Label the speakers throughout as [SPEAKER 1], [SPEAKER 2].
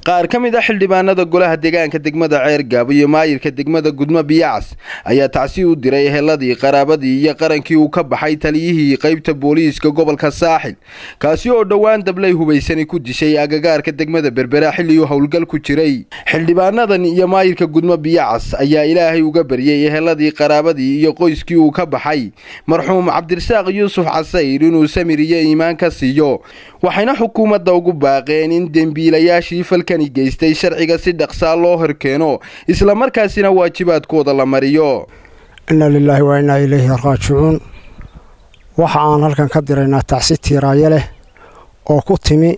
[SPEAKER 1] qaar ka mid a xildhibaanada golaha deegaanka degmada ceergaab iyo maayirka degmada gudmo biyacas ayaa tacsi u diray eheladii qaraabadii iyo qarankii uu ka baxay taliyihii qaybta booliiska gobolka saaxil kaasi oo dhowaan dablay hubaysani ku dishay agagaarka degmada berbera xilli uu howlgal ku jiray xildhibaanadan iyo maayirka gudmo biyacas ayaa ilaahay uga baryay eheladii qaraabadii iyo qoyskii uu ka baxay marxuum cabdirasaaq yuusuf casayr inuu samir iyo iimaan ka siiyo waxayna xukuumadda ugu baaqeen in dembiilayaashii falkani geystay sharciga si dhaqsaa loo horkeeno islamarkaasina waajibaadkooda la mariyo
[SPEAKER 2] inna lilaahi wa innaa ilayhi raajicuun waxa aan halkan ka diraynaa tacsi tiiraayo leh oo ku timi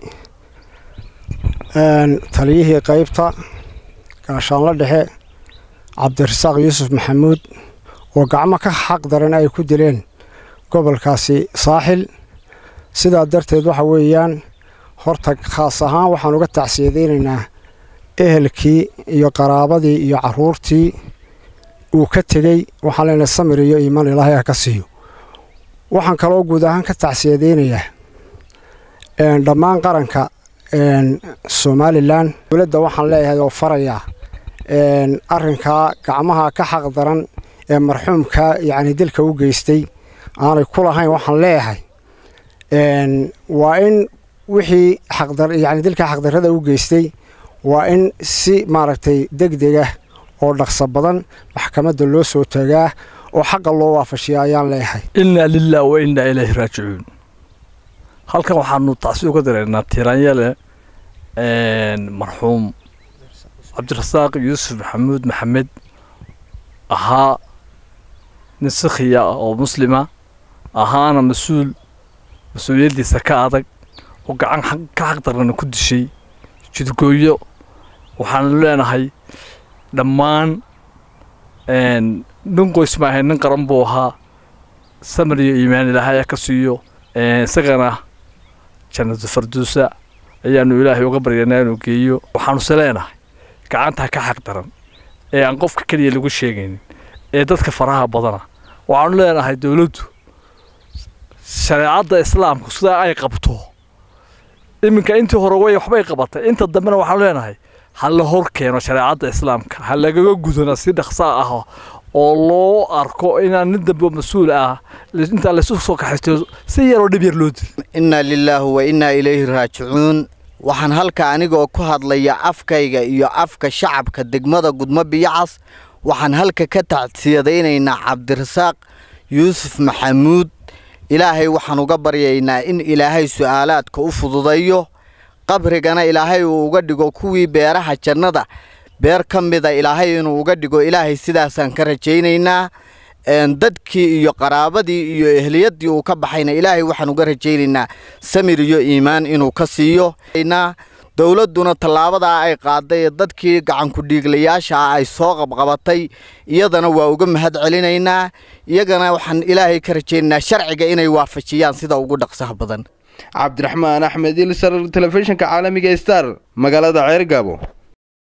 [SPEAKER 2] taliyihii qaybta gaashaanlo dhexe cabdirasaaq yuusuf maxamuud oo gacmo ka xaq daran ay ku dileen gobolkaasi saaxil sidaa darteed waxa weeyaan horta khaas ahaan waxaan uga tacsiyadaynaynaa ehelkii iyo qaraabadii iyo caruurtii uu ka tegey waxaan leenahay samir iyo iimaan ilaahay ha ka siiyo waxaan kaloo guud ahaan ka tacsiyadaynayaa dhammaan qaranka somalilan dowladda waxaan leeyahay oo farayaa arrinkaa gacmaha ka xaq daran ee marxuumka yacni dilka u geystay aanay ku lahayn waxaan leeyahay waa in wixii yani dilka xaqdarrada u geystay waa in si maaragtay degdega oo dhaqso badan maxkamadda loo soo tagaa oo xaqa loo waafashiya ayaan leeyahay
[SPEAKER 3] innaa lilah wa innaa ilayhi raajicuun halkan waxaanu tacsi uga dareynaa tiiraanyale marxuum cabdirasaaq yuusuf maxamuud maxamed ahaa nin sikhiya ah oo muslima ahaana mas-uul mas-uuliyaddiisa ka adag oo gacan ka xaqdarana ku dishay jidgooyo waxaanu leenahay dhammaan nin qoys maahay nin qaran buu ahaa samar iyo iimaan ilaahay ka siiyo isagana jannatu farduusa ayaanu ilaahay uga baryanaa inuu geeyo waxaanuse leenahay gacantaa ka xaq daran ee aan qofka keliya lagu sheegaynin ee dadka faraha badana waxaanu leenahay dowladdu shareecadda islaamku sidaa ay qabto iminka intii hore way waxbay qabatay inta dambena waxaanu leenahay ha la hor keeno shareecadda islaamka ha lagaga gudana si dhaqsaa ah oo loo arko inaan nin dambe mas-uul ah intaa laysu soo kaxaysto si yaroo dhib yar loo dil
[SPEAKER 4] innaa lilaahi wa innaa ilayhi raajicuun waxaan halka anigoo ku hadlaya afkayga iyo afka shacabka degmada gudmo biyacas waxaan halka ka tacsiyadaynaynaa cabdirasaaq yuusuf maxamuud ilaahay waxaan uga baryaynaa in ilaahay su'aalaadka u fududayo qabrigana ilaahay uu uga dhigo kuwii beeraha jannada beer ka mida ilaahay inuu uga dhigo ilaahay sidaasaan ka rajaynaynaa dadkii iyo qaraabadii iyo ehliyadii uu ka baxayna ilaahay waxaan uga rajaynaynaa samir iyo iimaan inuu ka siiyo dowladduna tallaabadaa ay qaaday ee dadkii gacankudhiiglayaasha ah ay soo qabqabatay iyadana waa uga mahad celinaynaa iyagana waxaan ilaahay ka rajaynaynaa sharciga inay waafajiyaan sida ugu dhaqsaha badan
[SPEAKER 1] cabdiraxmaan axmed ilsar telefishinka caalamiga star magaalada ceergaabo